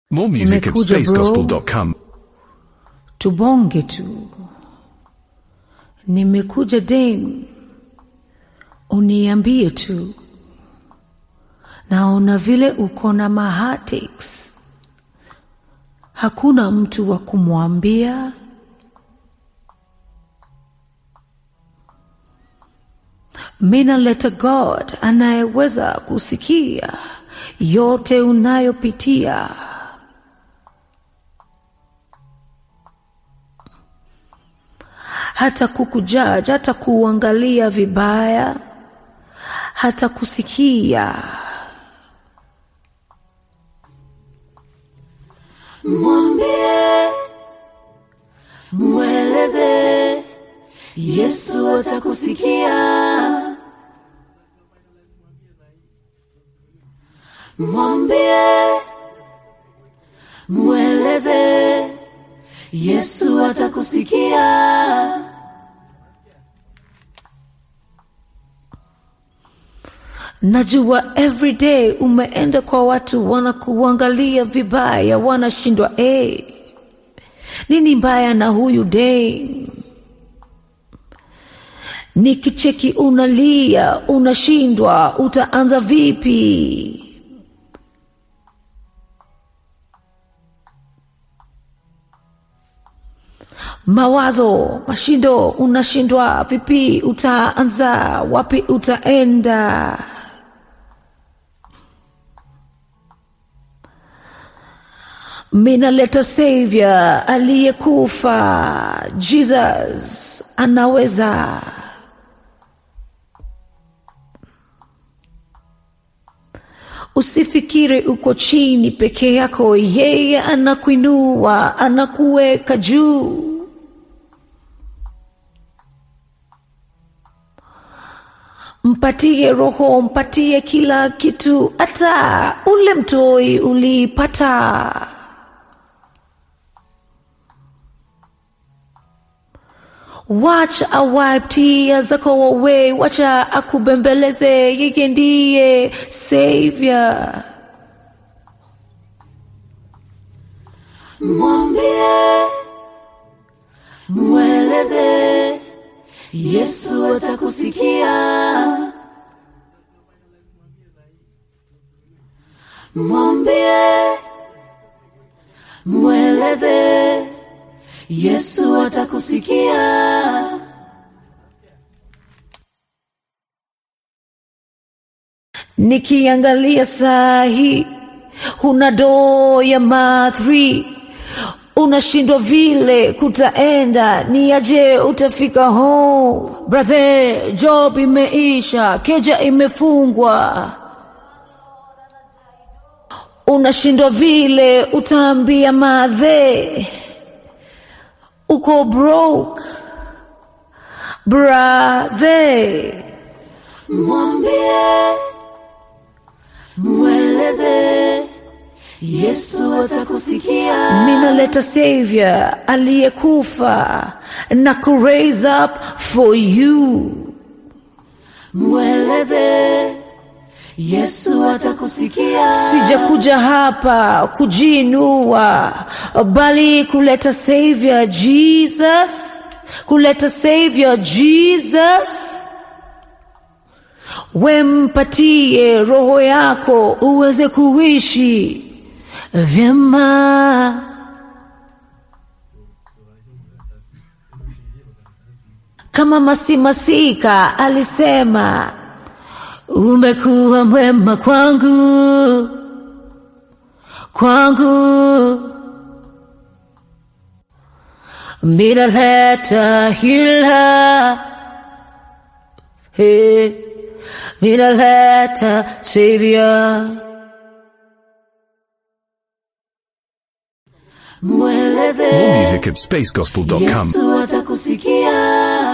More music at Nimekuja, bro. spacegospel.com. tubonge tu nimekuja dem uniambie tu naona vile uko na mahatics hakuna mtu wa kumwambia minaleta god anayeweza kusikia yote unayopitia hata kukujaji hata kuangalia vibaya hata kusikia mwambie mweleze yesu atakusikia mwambie mweleze yesu atakusikia najua everyday umeenda kwa watu wanakuangalia vibaya wanashindwa hey, nini mbaya na huyu day nikicheki unalia unashindwa utaanza vipi mawazo mashindo unashindwa vipi utaanza wapi utaenda minaleta savior aliyekufa jesus anaweza usifikiri uko chini peke yako yeye anakuinua anakuweka juu mpatie roho mpatie kila kitu hata ule mtoi ulipata wacha awipe tia zako away wacha akubembeleze yeye ndiye savior mwambie mweleze yesu atakusikia mwambie mweleze yesu atakusikia nikiangalia saa hii huna doo ya mathri unashindwa vile kutaenda ni aje utafika home brother job imeisha keja imefungwa unashindwa vile utaambia madhe uko broke brother mwambie mweleze yesu atakusikia minaleta savior aliyekufa na ku raise up for you mweleze yesu atakusikia sijakuja hapa kujiinua bali kuleta savior jesus kuleta savior jesus wempatie roho yako uweze kuishi vyema kama masimasika alisema umekuwa mwema kwangu kwangu minaleta hila hey, minaleta savior mweleze More music at spacegospel.com. yesu atakusikia